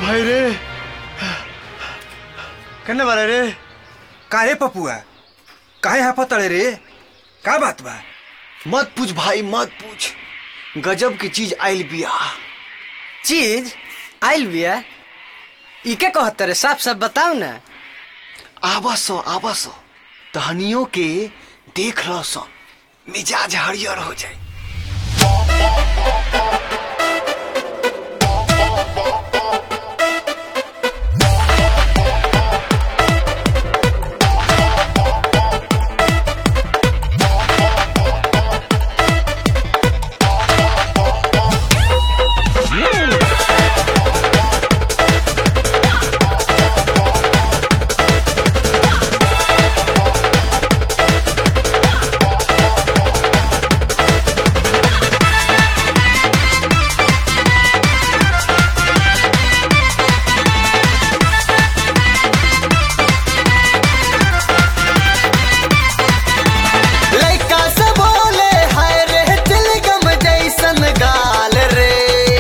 भाई रे कन्ने बारे रे काहे पपुआ काहे हाफतड़े रे का बात बा मत पूछ भाई मत पूछ गजब की चीज आइल बिया चीज आइल बिया इके कहत रे साफ साफ बताओ ना आवासो आवासो तहनियों के देख रहो सो मिजाज हरियर हो जाए लइका से बोले हाय रे तिलगम जैसन गाल रे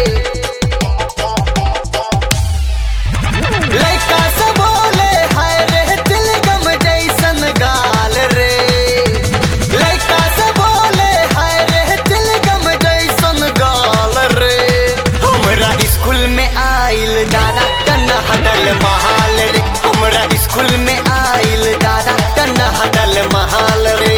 लइका से बोले हाय रे तिलगम जैसन गाल रे लइका से बोले हाय रे तिलगम जैसन गाल रे हमरा स्कूल में आइल दादा कन्ना हडल महाल रे हमरा स्कूल में आइल दादा कन्ना हडल महाल रे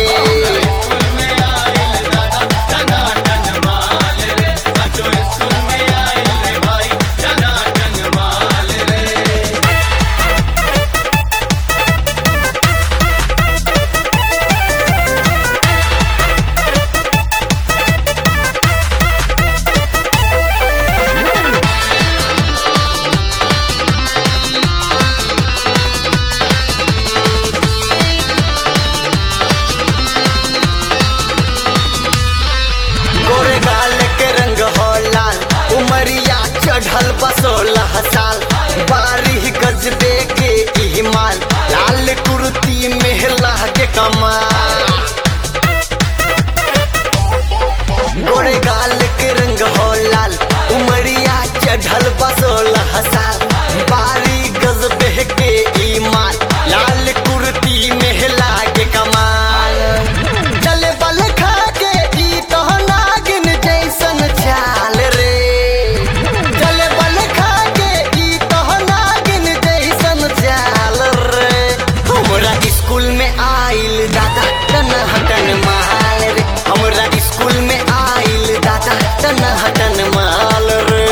गोरे गाल के रंग हो लाल उमरिया चढ़ल बसोलह साल बारिह गजबे के इमाल लाल कुर्ती मेहला के कमाल गोरे गाल के रंग हो लाल उमरिया चढ़ल बसोलह साल बारी गजबे के ईमान लाल कुर्ती मेहला के कमाल चले बल खा के ई तो नागिन जैसन चाल रे चले बल खा के ई तो नागिन जैसन चाल रे हमरा स्कूल में आइल दादा तन हटन माल रे हमरा स्कूल में आइल दादा तन हटन माल रे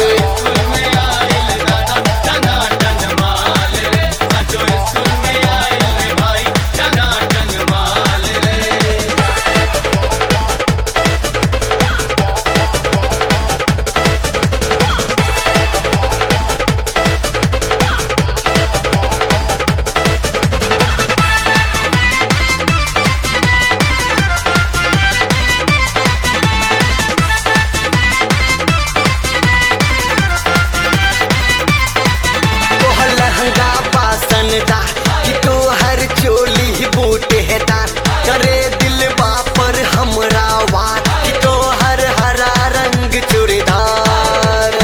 तोहर लहंगा पासन दा कि तोहर चोली बूटे दा करे दिल पर हमरा वार कि तोहर हरा रंग चूड़ीदार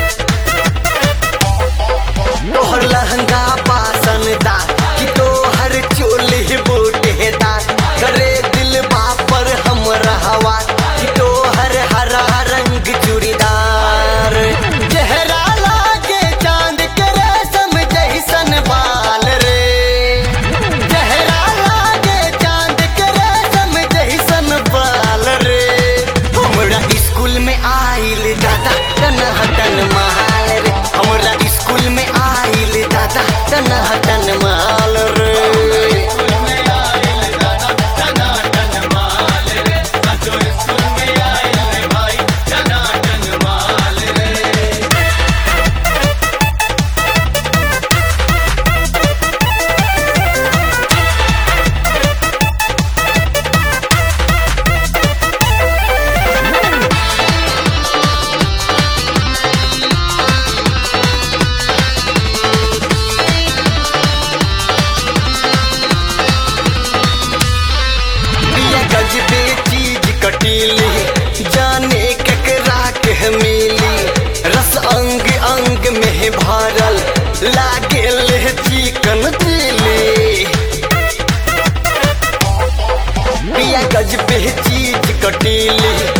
तोहर लहंगा पासन दा कि तोहर चोली बूटे दा करे दिल पर हमरा वार कि तोहर हरा रंग चूड़ीदार चेहरा लागे चांद के रेशम जैसन बाल रे चेहरा लागे चांद के रेशम जैसन बाल रे हमरा स्कूल में आइल दादा तन हटन माल रे हमरा स्कूल में आइल दादा तन हटन माल रे कटीली जाने ककरा के मिली रस अंग अंग में में भरल लागे ले चिकन चिली पिया गज पे चीज कटीली